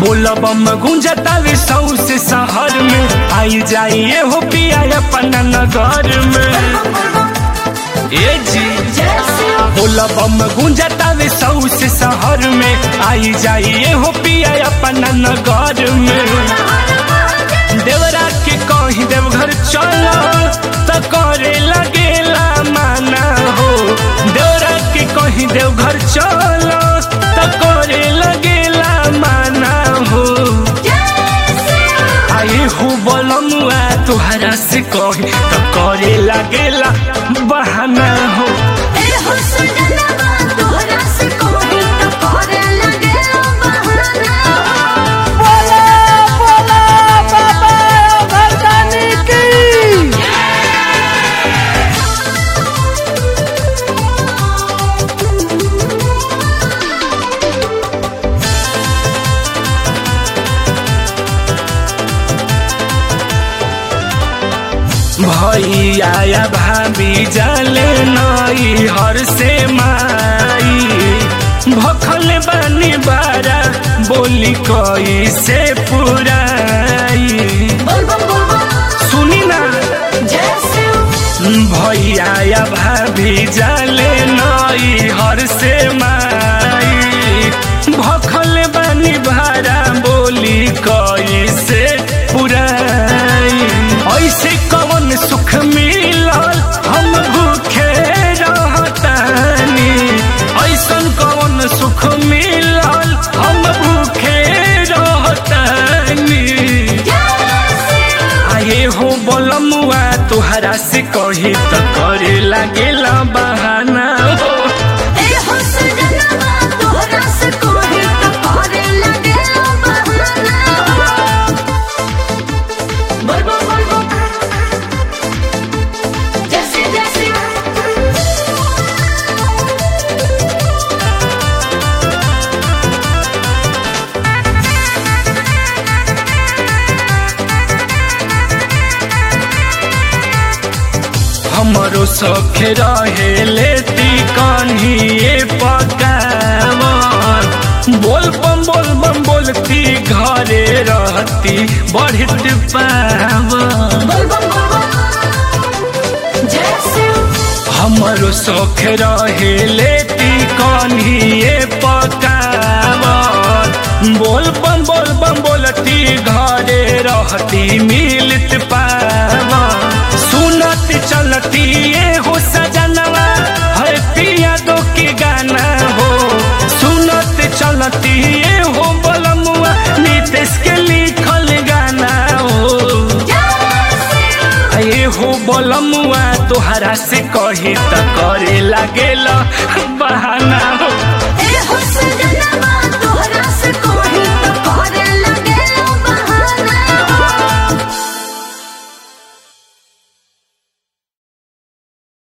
बोला बम गुंजतावे सौ से शहर में आई जाइए हो पिया अपना नगर में ए जी बोला बम गुंजतावे सौ से शहर में आई जाइए हो पिया अपना नगर में देवरा के कहीं देवघर चलो तो करे लगेला माना हो देवरा के कहीं देवघर चलो तो करे लगेला माना हो आए हो बोलमुआ तुहरा से कही तो करे लगेला बहाना हो बोला बोला बाबा भरदानी की भैया या भाभी जाले नई हर से माई भखल बनी बारा बोली कोई से पुराई सुनी ना भैया या भाभी जाले नई हर से माई भखल बनी भारा बोली कोई से पुराई ऐसे कवन सुख मिलल हम भूखे रहतानी ऐसन कवन सुख मिलल हम भूखे रहतानी आए हो बोलमुआ तुहरा से कही तो करे लागेला बहाना हो जैसे जैसे हमरो सख रहे लेती कन्हिए पकावन बोल बम बोल बम बोलती घरे रहती बढ़ित पावन हमरो सख रहे लेती कन्हिए पकावन बोल बम बोल बम बोलती घरे रहती मिलत पावन सुनत चलती ये हो सजनवा है पिया दो के गाना हो सुनत चलती ये हो बलमुआ नीतीश के लिखल गाना हो ये हो बलमुआ तोहरा से कही त करे लागेला